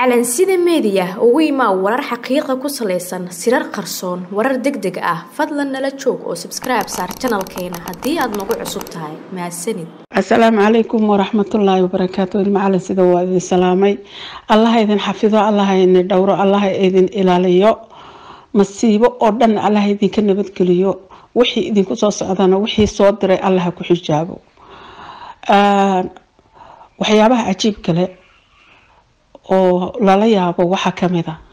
calansida meediya ugu imaa warar xaqiiqa ku salaysan sirar qarsoon warar deg deg ah fadlan nala joog oo sabskribe saar janalkeena haddii aad nagu cusub tahay mahadsanid asalaamu calaykum waraxmatullaahi wabarakaatu ilmacalin sida waa idin salaamay allaha idin xafido allaha idin dhowro allaha idin ilaaliyo masiibo oo dhan allaha idinka nabadgeliyo wixii idinku soo socdana wixii soo diray allaha ku xijaabo waxyaabaha cajiib kale oo lala yaabo waxaa kamid a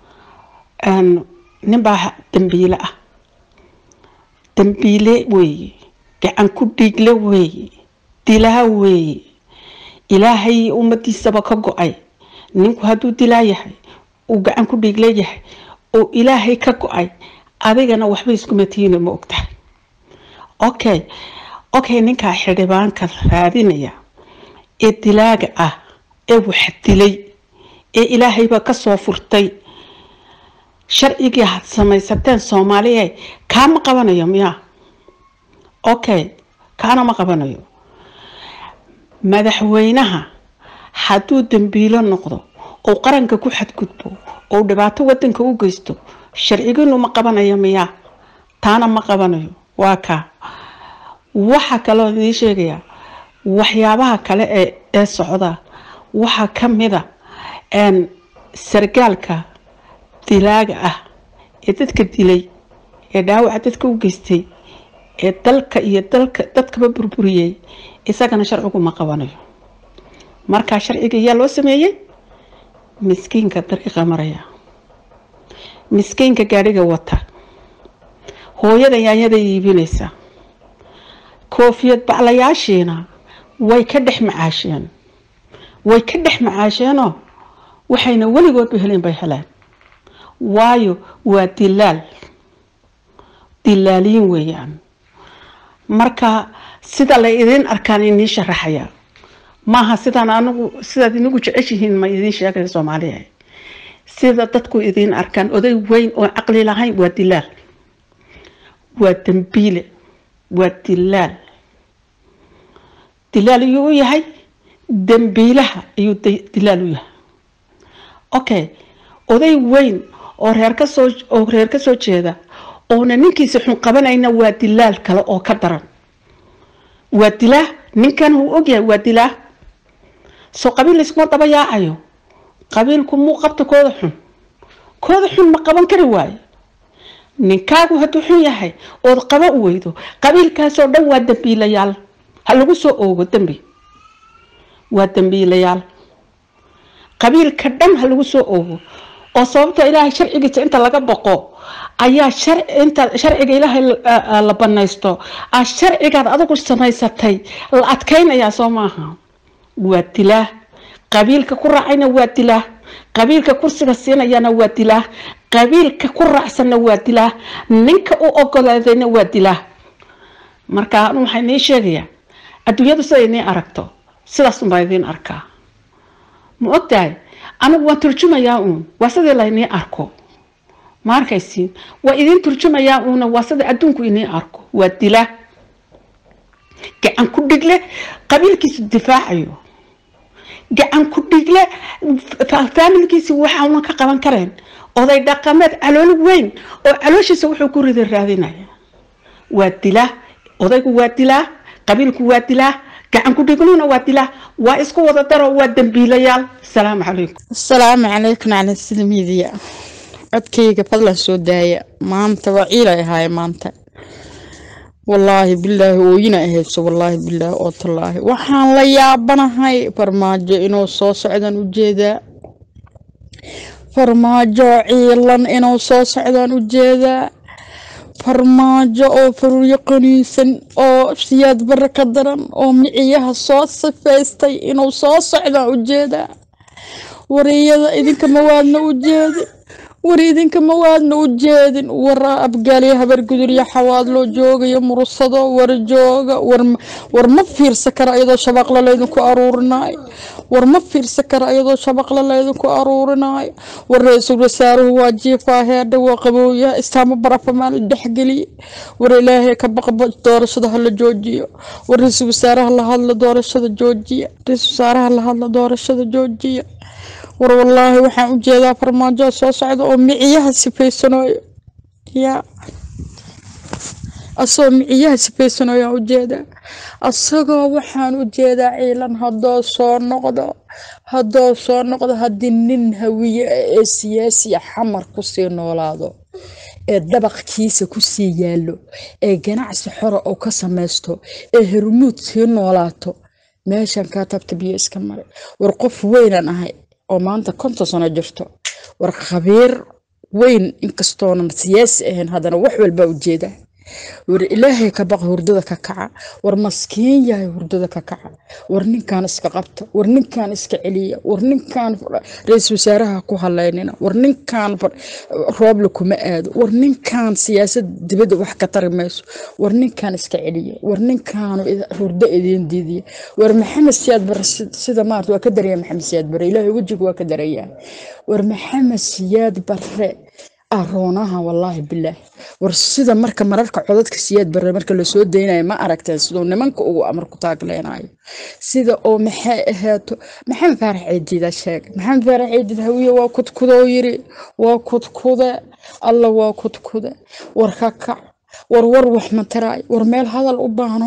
ninbaa dambiile ah dambiile weeye gacan ku dhiigle weeye dilaa weeye ilaahay ummadiisaba ka go-ay ninku hadduu dilaa yahay uu gacan ku dhiigle yahay oo ilaahay ka go-ay adigana waxba iskuma tihiina ma ogtahay okay okay ninkaa xildhibaanka raadinaya ee dilaaga ah ee wax dilay ee ilaahayba kasoo furtay sharcigii had samaysateen soomaaliya kaa ma qabanayo miyaa okay kaana ma qabanayo madaxweynaha hadduu dambiilo noqdo oo qaranka ku xadgudbo oo dhibaato wadanka u geysto sharcigiinu ma qabanayo miyaa taana ma qabanayo waa kaa waxaa kaloo idiin sheegayaa waxyaabaha kale ee ee socda waxaa kamida sargaalka dilaaga ah ee dadka dilay ee dhaawaca dadka u geystay ee dalka iyo dalka dadkaba burburiyey isagana sharcigu ma qabanayo markaa sharciga yaa loo sameeyey miskiinka dariiqa maraya miskiinka gaadhiga wata hooyada yaanyada iibinaysa koofiyad baclayaashiina way ka dhex macaasheen way ka dhex macaasheenoo waxayna weligoodba helin bay heleen waayo waa dilaal dilaaliyin weeyaan marka sida la idiin arkaan idiin sharaxaya maaha sidaan anigu sidaad inigu jeceshihiin ma idiin sheegaya soomaaliya sida dadku idiin arkaan oday weyn oo caqli lahayn waa dilaal waa dambiile waa dilaal dilaal ayuu u yahay dambiilaha ayuu dilaal u yahay okay oday weyn oo reer kasoo oo reer ka soo jeeda oona ninkiisa xun qabanayna waa dilaal kale oo ka daran waa dilaa ninkan uu ogyahay waa dilaa soo qabiil layskuma daba yaacayo qabiilku muu qabta kooda xun kooda xun ma qaban kari waayo ninkaagu hadduu xun yahay ood qaba u weydo qabiilkaasoo dhan waa dambiilayaal ha lagu soo oogo dambi waa dambiilayaal qabiilka dhan ha lagu soo oogo oo sababta ilaahay sharcigiisa inta laga boqo ayaa inta sharciga ilaahay la banaysto a sharcigaad adigu samaysatay la adkaynayaa soo maaha waa dilaa qabiilka ku raacayna waa dilaa qabiilka kursiga siinayana waa dilaa qabiilka ku raacsanna waa dilaa ninka u ogolaadayna waa dilaa marka anu waxaa inii sheegayaa adduunyadu siday inii aragto sidaas unbaa idiin arkaa ma ogtahay anigu waan turjumayaa uun waa sidii laynii arko ma arkaysiin waa idiin turjumayaa uuna waa sida adduunku inii arko waa dila gacan ku dhigle qabiilkiisu difaacayo gacan ku dhigle faamilkiisi waxauna ka qaban kareen oday dhaqameed calool weyn oo calooshiisa wuxuu ku rida raadinaya waa dilaa odaygu waa dilaa qabiilku waa dilaa gacan ku dhigluna waa dilaa waa isku wada daro waa dambiilayaal asalaamu calaykum asalaamu calaykum cala sida miidiya codkayga fadlan soo daaya maanta waa ciilay ahaaye maanta wallaahi bilaahi ooyina ahayso wallaahi bilaahi oo tallaahi waxaan la yaabanahay farmaajo inuu soo socdaan ujeedaa farmaajo ciilan inuu soo socdaan ujeedaa farmaajo oo faruuryo qaniinsan oo siyaad bare ka daran oo miciyaha soo sifaystay inuu soo socdaan ujeedaa wariyada idinka mawaadna u jeedin war idinka mawaadna u jeedin war abgaaliya habarguduryo xawaad loo joogayo mursado war jooga war ma fiirsa kara iyadoo shabaqla laydinku aruurinaayo war ma fiirsa kara iyadoo shabaqla laydinku aruurinaayo war ra-iisul wasaaruhu waa jiifaa heerdha waa qabooyaha istaamo barafamaan la dhexgeliye war ilaahay ka baqba doorashada hala joojiyo war ra-iisul wasaaraha la hadla doorashada joojiya ra-iisul wasaaraha la hadla doorashada joojiya war wallaahi waxaan u jeedaa farmaajo soo socda oo miciyaha sifaysanooyo yaa asagoo miciyaha sifaysanooyo aan u jeedaa asagoo waxaan u jeedaa ciilan haddoo soo noqdo haddoo soo noqdo haddii nin hawiye ah ee siyaasiya xamar kusii noolaado ee dabaqkiisa kusii yaallo ee ganacsi xora oo ka samaysto ee hermuud sii noolaato meeshan kaa tabta biyo iska maray war qof weynaan ahay oo maanta konton sano jirto war khabiir weyn inkastoonan siyaasi ahayn haddana wax walbaa ujeedaa war ilaahay ka baqa hurdada ka kaca war maskiin yahay hurdada ka kaca war ninkan iska qabta war ninkan iska celiya war ninkan ra-iisul wasaaraha ku haleynina war ninkan rooble kuma aado war ninkan siyaasad dibadda wax ka tari mayso war ninkan iska celiya war ninkan hurdo idiin diidiya war maxamed siyaad bare sida maarta waa ka daraya maxamed siyaad bare ilaahay wejiga waa ka daraya war maxamed siyaad bare aroonaha wallaahi bilaah war sida marka mararka codadka siyaad bare marka lasoo daynayo ma aragteen siduu nimanka ugu amar ku taagleenayo sida oo maxay ahaato maxamed faarax ciidiida sheegay maxamed faarax ciidiid hawiye waa kudkudoo yiri waa kudkude alla waa kudkude war ka kac war war wax ma taraay war meel hadal u baahan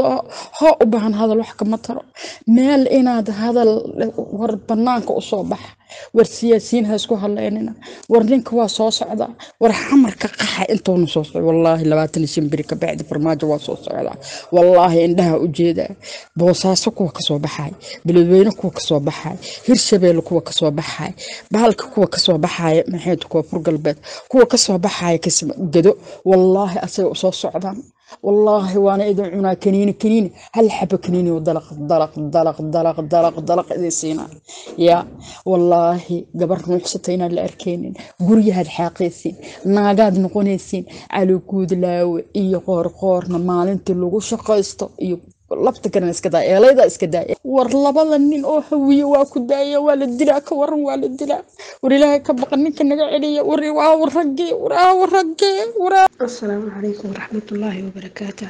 hoo u baahan hadal wax kama taro meel inaad hadal war banaanka usoo baxa war siyaasiyiin ha isku hadleynina war ninka waa soo socdaa war xamarka qaxa intuuna soo socda wallaahi labaatan iyo shan beri ka bacdi farmaajo waa soo socdaa wallaahi indhaha ujeedaa boosaaso kuwa kasoo baxaay beledweyne kuwa kasoo baxaay hirshabeelle kuwa kasoo baxaay bahalka kuwa kasoo baxaaya maxayd kuwa fur galbeed kuwa kasoo baxaaya gado wallaahi asaga usoo socdaan wallaahi waana idin cunaa kaniini kaniini hal xaba kaniini oo dalaq dalaq dalaq dalaq dalaq dalaq idin siinaa yaa wallaahi gabar nuuxsata inaan la arkaynin guryahaad xaaqaysiin naagaad noqonaysiin caliguudlaawe iyo qoorqoorna maalintii lagu shaqaysto iyo lafta kalena iska daa eelayda iska daaya war labada nin oo hawiye waa ku daaya waa la dilaa ka waran waa la dilaa war ilaahay ka baqa ninka naga celiya war waa raggee war raggee war asalaamu calaykum waraxmatullaahi wabarakaatuh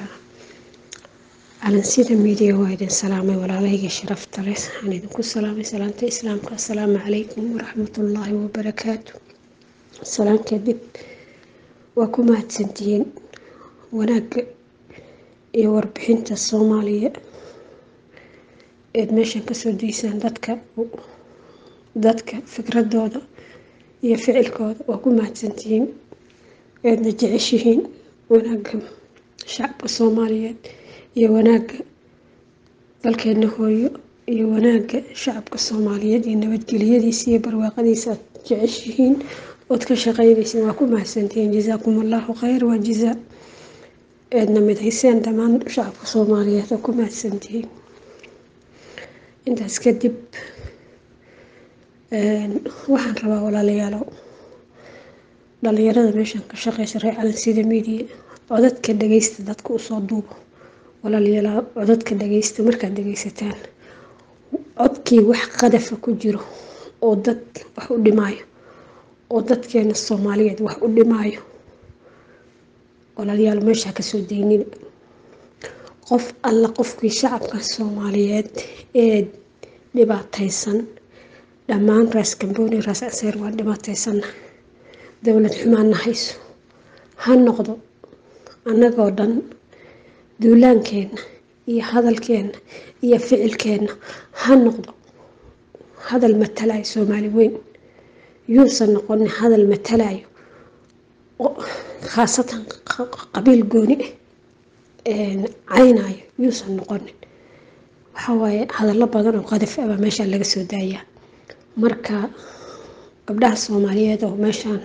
calansida miidiya waa idin salaamay walaalahayga sharafta leh waxaan idinku salaamay salaamta islaamka asalaamu calaykum waraxmatullaahi wabarakaatu salaan kadib waa ku mahadsantihiin wanaagga iyo warbixinta soomaaliya eed meeshan kasoo daysaan dadka dadka fikradooda iyo ficilkooda waa ku mahadsantihiin eedna jeceshihiin wanaagga shacabka soomaaliyeed iyo wanaagga dalkeena hooyo iyo wanaagga shacabka soomaaliyeed iyo nabadgelyadiisa iyo barwaaqadiisa aad jeceshihiin ood ka shaqeynaysiin waa ku mahadsantihiin jazaakum allahu khayr waa jazaa eedna midayseen dhammaan shacabka soomaaliyeed oo ku mahadsantihiin intaas kadib waxaan rabaa walaalayaalow dhalinyarada meeshan ka shaqeysa reer calansida media codadka dhageysta dadka usoo duubo walaalayaal codadka dhageysta markaad dhageysataan codkii wax qadafa ku jiro oo dad wax u dhimaayo oo dadkeena soomaaliyeed wax u dhimaayo walaalayaal meeshaa kasoo daynina qof alla qofkii shacabka soomaaliyeed ee dhibaataysan dhammaan raas gambooni raas caseer waa dhibaataysanna dowlad xumaanna hayso ha noqdo annagoo dhan duulaankeenna iyo hadalkeenna iyo ficilkeenna ha noqdo hadal matalayo soomaali weyn yuusan noqonin hadal matalayo khaasatan qabiil gooni ah caynayo yuusan noqonin waxawaaye hadallo badan oo qadaf aba meeshaan laga soo daayaa marka gabdhaha soomaaliyeed oo meeshaan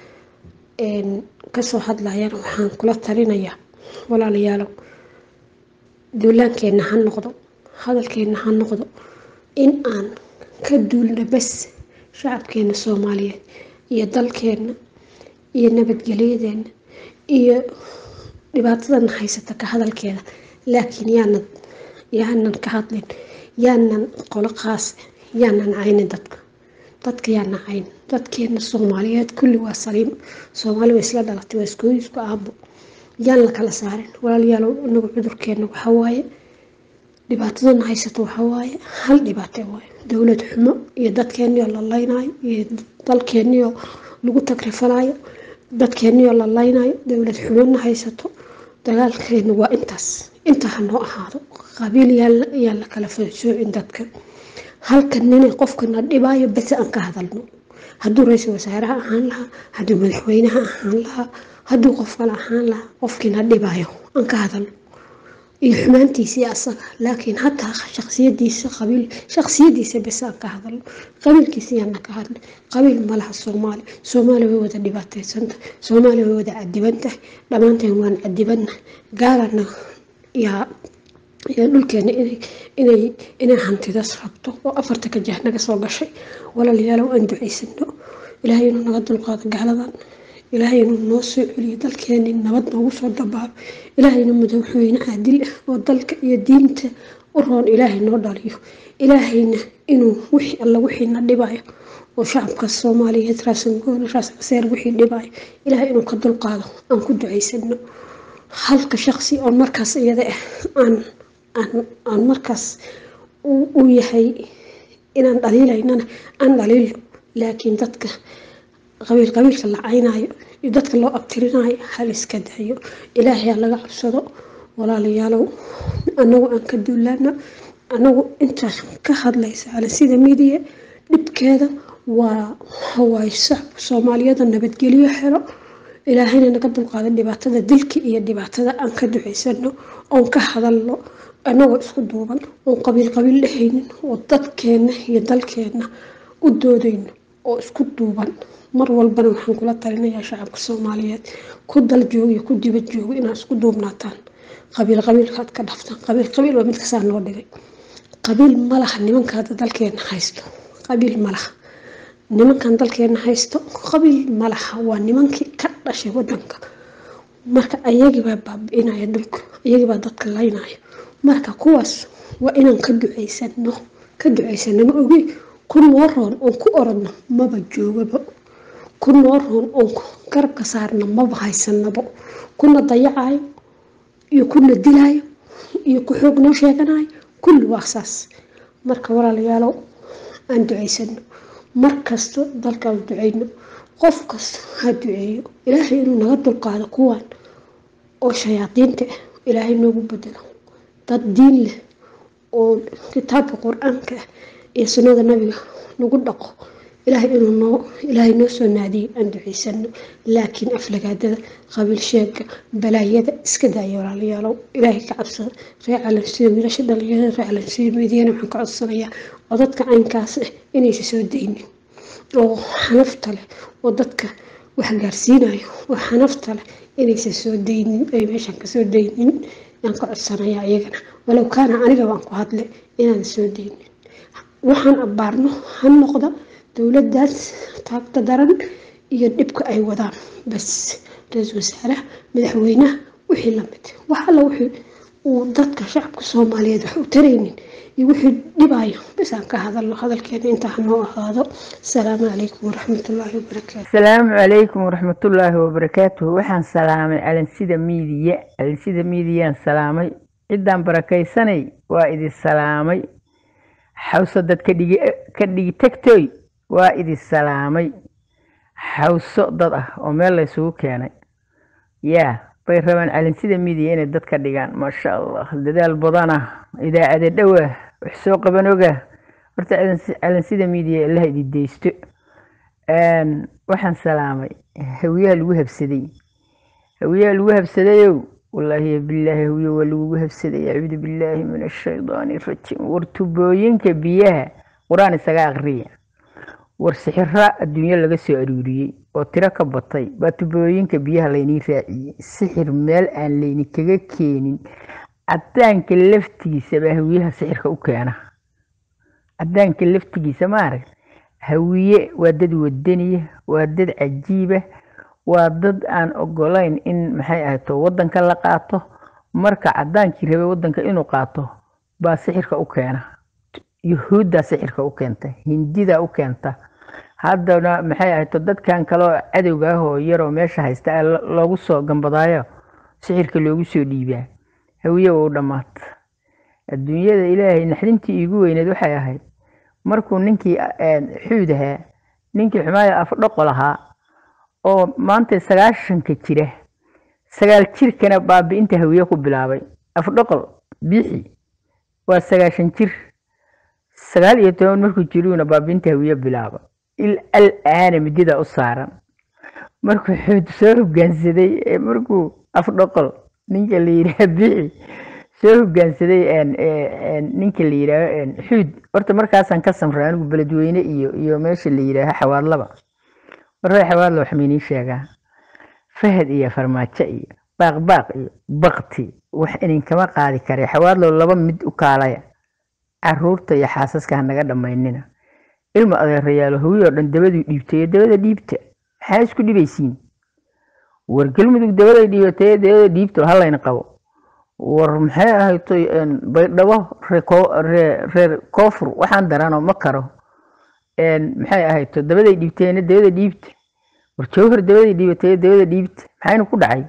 kasoo hadlayana waxaan kula talinayaa walaalayaalow duulaankeenna ha noqdo hadalkeenna ha noqdo in aan ka duulna bas shacabkeena soomaaliyeed iyo dalkeenna iyo nabadgelyadeena iyo dhibaatadana haysata ka hadalkeeda laakiin yaanan yaanan ka hadlin yaanan qolo qaas yaanan caynin dadka dadka yaanan caynin dadkeena soomaaliyeed kulli waa saliim soomaali waa isla dhalatay waa iskooyi isku aabo yaan la kala saarin walaalayaalow inagu cudurkeena waxaa waaye dhibaatadana haysato waxaa waaye hal dhibaate waaye dowlad xumo iyo dadkeenioo la laynayo iyo dalkeenioo lagu tagrifanayo dadkeenioo la laynayo dowlad xumona haysato dagaalkeena waa intaas inta ha noo ahaado qabiil yaa la kala soocin dadka halkan nina qofkana dhibaayo bese aan ka hadalno hadduu ra-iisul wasaaraha ahaan lahaa hadduu madaxweynaha ahaan lahaa hadduu qof kale ahaan lahaa qofkiina dhibaayo aan ka hadalno iyo xumaantiisii asaga laakiin hataa shaqsiyadiisa qabiil shaqsiyadiisa bes aan ka hadalno qabiilkiisa yaana ka hadlo qabiil malaha soomaali soomaali way wada dhibaataysanta soomaali way wada cadibantahay dhammaanteen waan cadibana gaalana yaa yaa dhulkeena inay inay hantidas rabto oo afarta ka jah naga soo gashay walaalayaalow aan ducaysano ilaahay inuu naga dulqaado gaaladan ilaahay inuu noo soo celiyo dalkeeni nabad noogu soo dabaalo ilaahayna madaxweyne caadil ah oo dalka iyo diinta u roon ilaahay noo dhaliyo ilaahayna inuu wixii alla wixiina dhibayo oo shacabka soomaaliyeed raasangoon raas caseer wixii dhibayo ilaahay inuu ka dulqaado aan ku ducaysano halka shaqsi oo markaas iyada ah aan aan aan markaas uu yahay inaan dhaliilaynana aan dhaliilo laakiin dadka qabiil qabiilka la caynayo iyo dadka loo abtirinayo hal iska dayo ilaahay laga cabsado walaalayaalow anagu aan ka duulaano anagu intaas ka hadlaysa sida midiya dhibkeeda waa hawaay shacabka soomaaliyada nabadgelyo helo ilaahayna naga dulqaada dhibaatada dilka iyo dhibaatada aan ka ducaysano oon ka hadalno anagoo isku duuban oon qabiil qabiil dhehaynin oo dadkeena iyo dalkeena u doodayno oo isku duuban mar walbana waxaan kula talinayaa shacabka soomaaliyeed ku dal joogo iyo ku dibad joogo inaad isku duubnaataan qabiil qabiilkaad ka dhaftaan qabiil qabiil waa mid kasaa noo dhigay qabiil malaha nimanka hadda dalkeena haysto qabiil malaha nimankan dalkeena haysto qabiil malaha waa nimankii ka dhashay wadanka marka ayagibaa baabi-inaya dhulka ayagibaa dadka laynaya marka kuwaas waa inaan ka ducaysano ka ducaysano ma ogi ku noo roon oon ku orodno maba joogaba ku noo roon oon garabka saarna maba haysanabo kuna dayacayo iyo kuna dilaayo iyo ku xoog noo sheeganayo kulli waa saas marka walaalayaalow aan ducaysano mar kasto dalkaan duceyno qof kasta ha duceeyo ilaahay inuu naga dulqaado kuwan oo shayaadiinta ah ilaahay noogu bedelo dad diin leh oo kitaabka qur-aanka ah iyo sunnada nabiga nagu dhaqo ilaahay inuu noo ilaahay noo soo naadiyay aan duceysano laakiin aflagaadada qabiil sheega balaayada iska daaya walaalayaalow ilaahay ka cabsada ree calansida wiilasha dhalinyarada ree calansida meediyana waxaan ka codsanayaa oo dadka caynkaas ah inaysa soo daynin oo xanafta leh oo dadka wax gaarsiinayo oo xanafta leh inaysa soo daynin ay meeshaan kasoo daynin yaan ka codsanayaa iyagana walow kaana aniga waan ku hadle inaan soo daynin waxaan abbaarno ha noqda dowladaas taagta daran iyo dhibka ay wadaan bas ra-iisul wasaaraha madaxweynaha wixii lamid wax alla wixii uu dadka shacabka soomaaliyeed wax u taraynin iyo wixii dhibayo bas aan ka hadalno hadalkeena intaa hanoo ahaado asalaamu calaykum waraxmatullaahi wabarakaatu asalaamu calaykum waraxmatullaahi wabarakaatuhu waxaan salaamay calansida miidiya calansida miidiyaan salaamay ciddaan barakaysanay waa idin salaamay xawso dad ka dhigi ka dhigi tagtoy waa idin salaamay xawso dad ah oo meel la ysugu keenay yaa bay rabaan calansida miidiya inay dad ka dhigaan maasha allah dadaal badana idaacada dhowa wax soo qaban oga horta calansida miidiya ilaha idin deysto waxaan salaamay hawiyaha lagu habsaday hawiyaha lagu habsadayow wallaahi bilaahi hawiye waa lagugu habsaday acuudu billaahi min ashaydaani rajiim war tubooyinka biyaha qur-aan isaga aqriya war sixira adduunyo laga soo aruuriyey oo tiro ka batay baa tubooyinka biyaha laynii raaciyey sixir meel aan layni kaga keenin cadaanka laftigiisa baa hawiyaha sixirka u keena cadaanka laftigiisa maarag hawiye waa dad wadaniya waa dad cajiiba waa dad aan ogolayn in maxay ahayto wadanka la qaato marka cadaankii rabay wadanka inuu qaato baa sixirka u keena yuhuuddaa sixirka u keenta hindidaa u keenta haddana maxay ahayto dadkan kaleo cadowga ah oo yaroo meesha haysta loogu soo gambadaayo sixirka loogu soo dhiibaa hawiye waa u dhammaata adduunyada ilaahay naxdintii iigu weyneed waxay ahayd markuu ninkii xuud ahaa ninkii xumaaya afdhoqol ahaa oo maanta sagaashanka jira sagaal jirkana baabi'inta hawiye ku bilaabay afdhoqol biixi waa sagaashan jir sagaal iyo toban markuu jiruuna baabi'inta hawiye bilaaba il al-aana midida u saaran markuu xuud soo hoggaansaday markuu afdhoqol ninka la yidhaha biixi soo hoggaansaday ninka la yidhaaho xuud horta markaasaan ka samray anigu beledweyne iyo iyo meesha la yidhaaho xawaadlaba marray xawaadla wax maynii sheegaa fahad iyo farmaajo iyo baaqbaaq iyo bakti wax idinkama qaadi kare xawaadlow laba mid u kaalaya caruurta iyo xaasaska ha naga dhammaynina ilma adeerayaalo hawi oo dhan dabaduu dhiibtay dabada dhiibta maxaa isku dhibaysiin war galmudug dabaday dhiibatay dabada dhiibta halayna qabo war maxay ahaytoy baydhabo reer koofur waxaan darano ma karo maxay ahayto dabaday dhiibteena dabada dhiibta war jawhar dabaday dhiibatay dabada dhiibta maxayna ku dhacay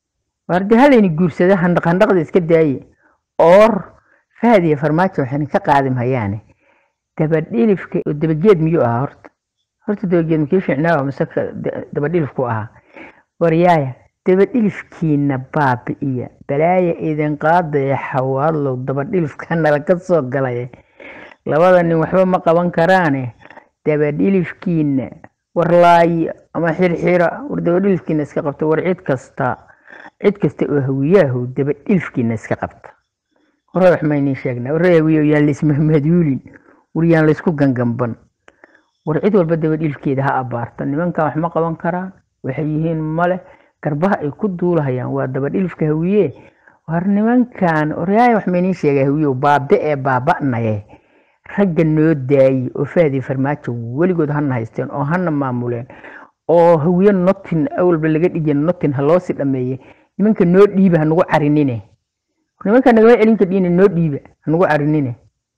war dee halayna guursada handhaq handhaqda iska daaye oor fahad iyo farmaajo waxayna ka qaadi mahayaane dabadhilifka oo dabageed miyuu ahaa horta horta dabageed makii fiicnaa mise dabadhilifku ahaa waryaaya dabadhilifkiina baabi'iya balaaya idin qaadaya xawaadlow dabadhilifka nala ka soo galay labada nin waxba ma qaban karaane dabadhilifkiina warlaayo ama xirxira war dabadhilifkiina iska qabta war cid kasta cid kasta oo hawiyaahu dabadhilifkiina iska qabta hore wax maynii sheegnaa warre hawiyo yaan laismahmaduulin war yaan laysku gangamban war cid walba dabadhilifkeeda ha abaarta nimankan wax ma qaban karaan waxay yihiin male garbaha ay ku duulahayaan waa dabadhilifka hawiye war nimankan oryaaya wax maynii sheega hawiyow baabe ee baaba'naye ragga noo daayi oo fahdi farmaajo weligood hana haysteen oo hana maamuleen oo hawiye notin awalba laga dhigay notin ha loosii dhameeye nimanka noo dhiiba hanugu carinine nimanka nagama celinka dhiine noo dhiiba hanugu carinine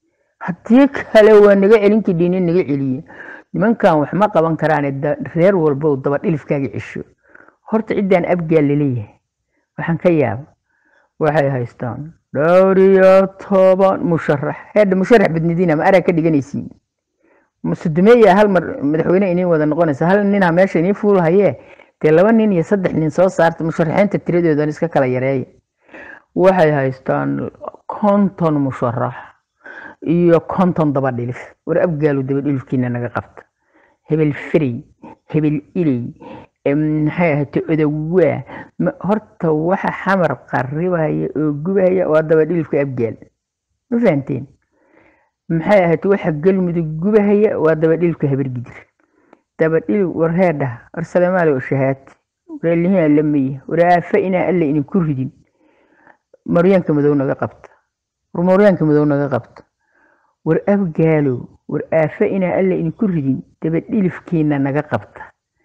haddii kale waa naga celinka dhiine naga celiye nimankan wax ma qaban karaane reer walbow dabadhilifkaaga cesho horta ciddaan abgaal laleeyahay waxaan ka yaaba waxay haystaan dhowr iyo toban musharax heedha musharax badnidiina ma araa ka dhiganaysiin musudumeeya hal mar madaxweyne iniin wada noqonaysa hal ninha meesha iniin fuulhayee dee laba nin iyo saddex nin soo saarta musharaxiinta tiradoodan iska kala yareeya waxay haystaan konton musharax iyo konton dabadhilif war abgaalu dabadhilifkiina naga qabta hebel ferey hebel iley maxay ahayte odowaa horta waxa xamar qaribaya oo gubaya waa dabadhilifka abgaal ma fahanteen maxay ahayte waxa galmudug gubahaya waa dabadhilifka habargidir dabadhilif warheedhaha war salamaale oo shahaati waralihiina lamaya war aafa inaa alla idinku ridin maryaanka madow naga qabta war maryaanka madow naga qabta war abgaalow war aafa inaa alla idinku ridin dabadhilifkiina naga qabta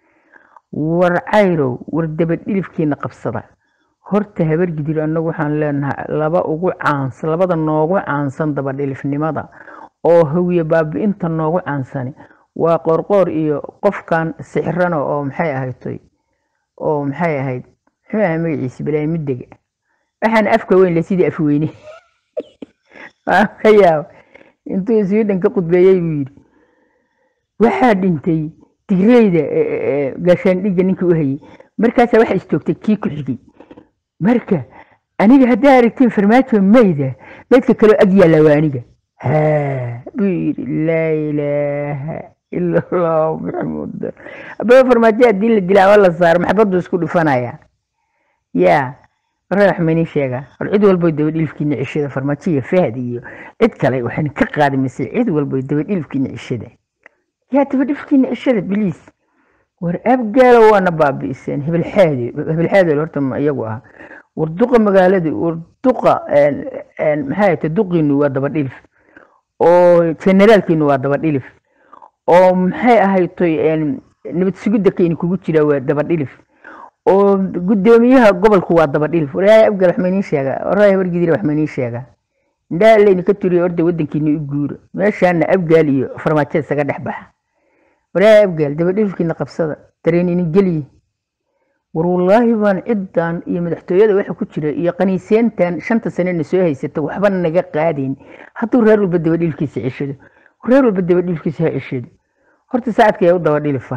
war cayrow war dabadhilifkiina qabsada horta habargidir annagu waxaan leenahay laba ugu caansan labada noogu caansan dabadhilifnimada oo hawiye baabi'inta noogu caansani waa qoorqoor iyo qofkan sixrana oo maxay ahaytoy oo maxay ahayd muxuu ahay magaciisa balaayi mudega waxaan afka weyn le sidii afweyne waan ka yaaba intuu sweden ka qudbeeyey buu yidhi waxaa dhintay digreyda gaashaandhigga ninka u hayay markaasaa waxa istoogtay kii ku xigay marka aniga haddaa aragtiin farmaajo mayda maydka kaloo ag yaalla waa aniga haa buu yidhi laa ilaaha ila allahu maxamuud ababa farmaajo haddii la dilaa ama la saaro maxbaddu isku dhufanaya yaa warra wax maynii sheegaa hor cid walboy dabadhilifkiina cishada farmaajo iyo fahad iyo cid kale waxayna ka qaadi mise cid walboy dabadhilifkiina cishada yaa dabadhilifkiina cishada biliis war abgaalo waana baabi'iseen hebelxaadi hebelxaadi horta ma iyagu ah war duqa magaalada war duqa maxay ahayte duqiinu waa dabadhilif oo generaalkiinu waa dabadhilif oo maxay ahaytoy nabad sugidda kayni kugu jira waa dabadhilif oo gudoomiyaha gobolku waa dabadhilif waryaaya abgaal wax maynii sheegaa waraya wargidira wax maynii sheegaa indhaha layni ka turiya orda wadankiina u guura meeshaana abgaal iyo farmaajo isaga dhex baxa waryaaya abgaal dabadhilifkiina qabsada dareen ini geliye war wallaahi baan ciddan iyo madaxtooyada waxa ku jira iyo qaniiseentan shanta sanena soo haysata waxba naga qaadayn hadduu reer walba dabadhilkiisa ceshado reer walba dabadhilkiisa ha ceshado horta saacadka yaa u dabadhilifa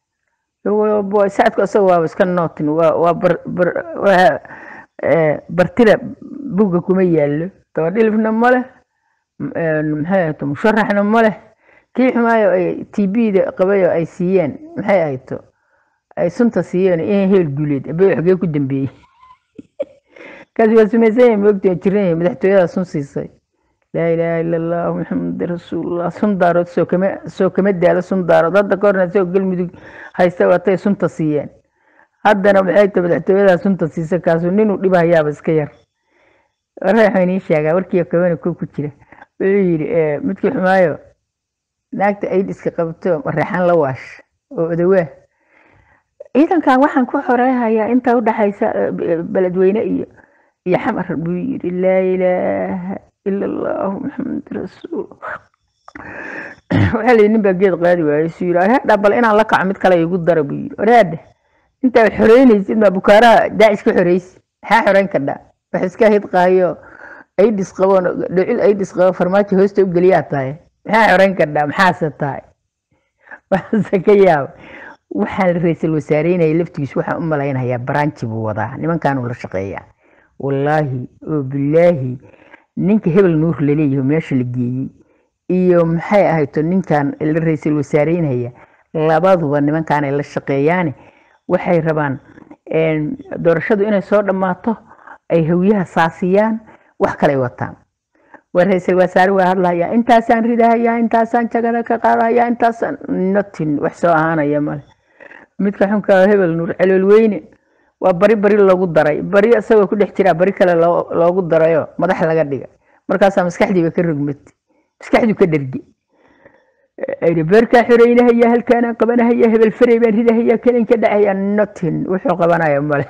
saacadku asaga waaba iska nootin waa waa bar bar waa bartira buga kuma yaallo dabadhilifna ma leh maxay ahayto musharaxna ma leh kii xumaayo ay t b-da qabayo ay siiyeen maxay ahayto ay sunta siiyeen in heel guuleed abe xogee ku dambeeyey kaasi waa sumaysan yahay moogta jiran yahay madaxtooyada sun siisay laa ilaaha ila allah maxamad rasuulullah sun daarood soo kama soo kama daalo sun daarood hadda ka horna isagoo galmudug haysta watay sunta siiyeen haddana maxay ta madaxtooyada sunta siisa kaasu ninuu dhibahayaaba iska yar waxaan inii sheegaa warkii kabana ko ku jira wuxuu yidhi midkii xumaayo naagta ayd iska qabto reexan la waash oo odawaa ciidankan waxaan ku xoreehayaa inta udhaxaysa beledweyne iyo iyo xamar buu yidhi laa ilaaha ila allahu maxamed rasuul waxaa la nin baa geed qaadi waayey suu yidhi oreedha bal inaan la kaco mid kale igu dara buu yidhi oreedha intaa xoreynaysid maa bukaaraha daacish ka xoreysi maxaa xoreyn kadhaa wax iska hidqaayo aidis qabo dhocil aidis qabo farmaajo hoosta u geliyaa tahay maxaa xoreyn kadhaa maxaase tahay waxaase ka yaaba waxaan ra-iisul wasaareynaya laftigiis waxaan u malaynayaa baranji buu wadaa nimankaanuu la shaqeeyaa wallaahi oo bilaahi ninka hebel nuur laleeyahay meesha la geeyey iyo maxay ahayto ninkan la ra-iisul wasaareynaya labaduba nimankaan ay la shaqeeyaane waxay rabaan doorashadu inay soo dhammaato ay hawyaha saasiyaan wax kale wataan waa ra-iisul wasaare waa hadlayaa intaasaan ridahayaa intaasaan jagada ka qaadayaa intaasaan notin wax soo ahaanaya male midka xunka hebel nuur celoolweyne waa bari bari loogu daray bari isagoo ku dhex jiraa bari kale loogu darayo madax laga dhiga markaasaa maskaxdiiba ka rogmatay maskaxdu ka dherge beerkaa xoreynahaya halkaanaan qabanahaya hebel farey baan ridahaya kanin ka dhacaya notin wuxuu qabanaya male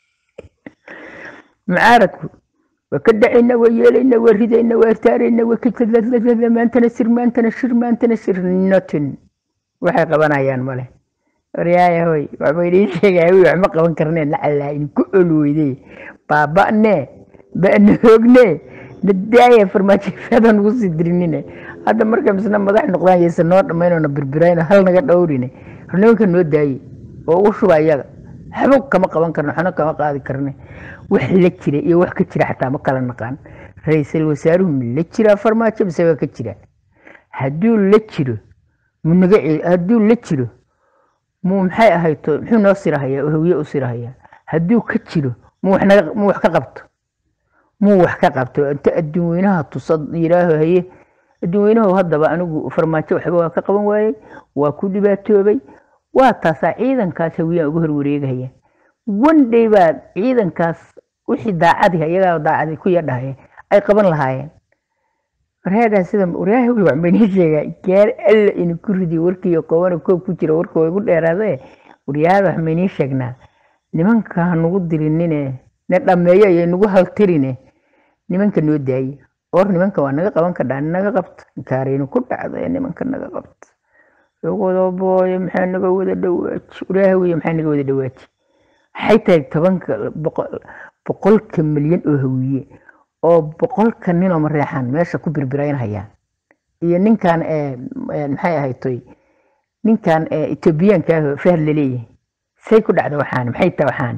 mucaaradku waa ka dhacayna waa yeelayna waa ridayna waa irtaarayna waa ka maantana sir maantana shir maantana shir notin waxay qabanayaan male waryaaya hoy waxba idiin sheegaya wi waxma qaban karneen lacallaa idinku olweyde baaba'ne ba'na hoogne nadaaya farmaajofadan ugu sii dirinine hadda marka misna madax noqdaan yaysa noo dhammaynona birbirayno hal naga dhowrine nimanka noo daaye oo ugu shuba iyaga waxba kama qaban karno waxna kama qaadi karne wax la jira iyo wax ka jira xataa ma kala naqaan ra-iisul wasaaruhu ma la jiraa farmaajo mise waa ka jira hadduu la jiro munaga hadduu la jiro muu maxay ahayto muxuu noo sirahayaa oo hawiye u sirahayaa hadduu ka jiro muu wax naga muu wax ka qabto muu wax ka qabto inta adduun weynaha tusa yidhaaho haye adduun weynahu haddaba anigu farmaajo waxba waa ka qaban waayey waa ku dhibaatoobay waa taasaa ciidankaas hawiyaan uga horwareegaya one day baa ciidankaas wixii daacadiha iyagaa daacadi ku yadhahaya ay qaban lahaayeen waryaadhaa sida waryaha wi wax maynii sheegaa gaar alla idinku ridiyo warkiiyo qoobana koob ku jira warka waa igu dheeraadee waryaada wax maynii sheegnaa nimanka ha nugu dirinine na dhammeeyo iyo nagu haltirine nimanka noo daaye or nimanka waa naga qaban kadhaa naga qabta inkaaraynu ku dhacda ee nimanka naga qabta wadabooye maxaa naga wada dhawaaji waryaha wiya maxaa naga wada dhawaaji waxay tahay tobanka boqolka milyan oo hawiye oo boqolka ninoo mareexaan meesha ku birbiraynhayaan iyo ninkan maxay ahaytoy ninkan etoobiyaanka fahad laleeyahay say ku dhacda waxaani maxay tahay waxaani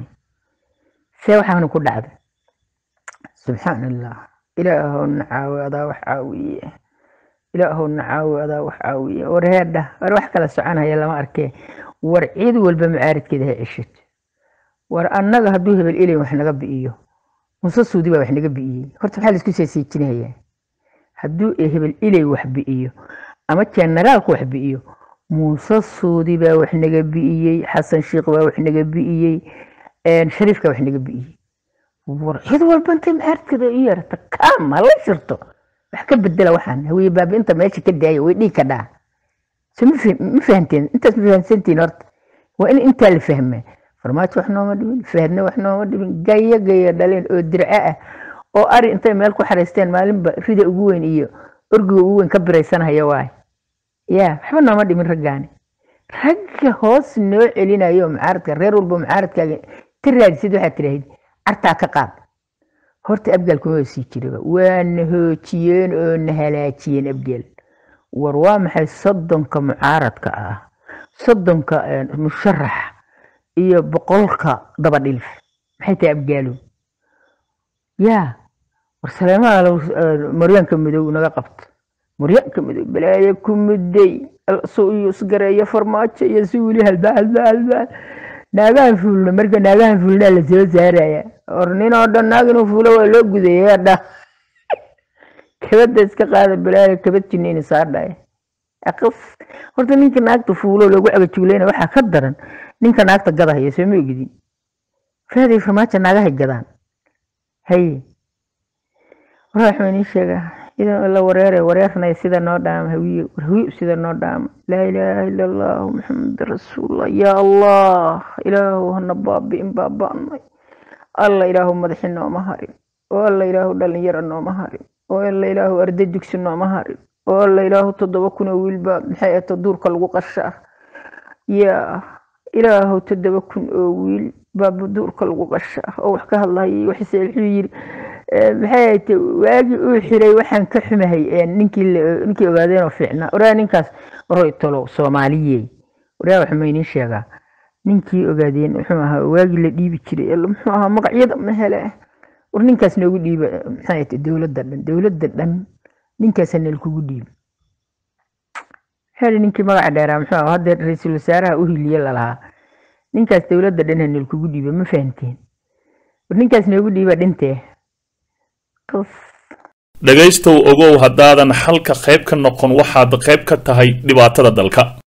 see waxaani ku dhacda subxaan allah ilaahow nacaawi adaa wax caawiye ilaahow nacaawi adaa wax caawiye war heedha war wax kala soconaya lama arkee war ciid walba macaaridkeeda ha ceshato war annaga hadduu hebel ilay wax naga bi'iyo muse suudi baa wax naga bi'iyey horta maxaa laisku seesiijinayaa hadduu hebel ilay wax bi'iyo ama generaalku wax bi'iyo muuse suudi baa wax naga bi'iyey xasan sheikh baa wax naga bi'iyey shariifka wax naga bi'iyey war cid walba intay macaaridkeeda i yeerata kaam hala shirto wax ka bedela waxaan hawiye baabi inta meesha ka daaya way dhiig ka dhaa so ma fahanteen intaas ma fahansantiin horta waa in intaa la fahmaa farmaajo wax nooma dhimin fahadna wax nooma dhimin gaya gaya dhaleen oo dirco ah oo ari intay meel ku xaraysteen maalinba rida ugu weyn iyo orgiga ugu weyn ka biraysanhaya waay ya waxba nooma dhimin raggaani ragga hoos noo celinayo mucaaradka reer walba mucaaradkaaga ta raadisid waxaad tidhaahid cartaa ka qaad horta abgaal kuma sii jiraba waa na hoojiyeen oo na halaajiyeen abgaal war waa maxay soddonka mucaaradka ah soddonka musharax iyo boqolka dabadhilf maxay tahay abgaalo yaa war saleemaha maryaanka madow naga qabto maryaanka madow balaayo ku muday su iyo isgareeyo farmaajo iyo si weli halba halba halba naagahan fuulna marka naagahan fuulnaa la soo saaraya or nin oo dhan naag inuu fuulo waa loo gudaya dha kabada iska qaada balaayo kabad jiniin saadhaya aqas horta ninka naagta fuulo loogu cagajuuleyna waxaa ka daran ninka naagta gadahaya soo ma ogidin faaday farmaajo naagahay gadaan haye waraa waxuu inii sheegaa idan la wareere wareernay sida noo dhaama hawiye hawiye sida noo dhaama laa ilaaha ila allahu maxamed rasuulullah yaa allah ilaahu hana baabi'in baaba'nay alla ilaahu madaxi nooma harin oo alla ilaahu dhalinyaro nooma harin oo alla ilaahu arday dugsi nooma harin oo alla ilaahu toddoba kun oo wiilba maxay ahayd duurka lagu qashaa yaa ilaahu toddoba kun oo wiil baa duurka lagu qashaa oo wax ka hadlayay waxse wuxuu yiri maxay ahayd waagii uu xiray waxaan ka xumahay ninkii ninkii ogaadeenoo fiicnaa oraa ninkaas waroy tolo soomaaliyey waraa wax maynin sheegaa ninkii ogaadeen muxuu ahaa waagii la dhiibi jiray muxuu ahaa magacyada ma hele war ninkaas noogu dhiiba maxay ahayd dowladda dhan dowladda dhan ninkaasa nalkugu dhiiba heli ninkii magaca dheeraa muxuu ahaa hadda ra-iisul wasaaraha u hiliye lalahaa ninkaas dowladda dhan ha nalkugu dhiiba ma fahanteen war ninkaas noogu dhiiba dhintee dhegaystow ogow haddaadan xalka qayb ka noqon waxaad qayb ka tahay dhibaatada dalka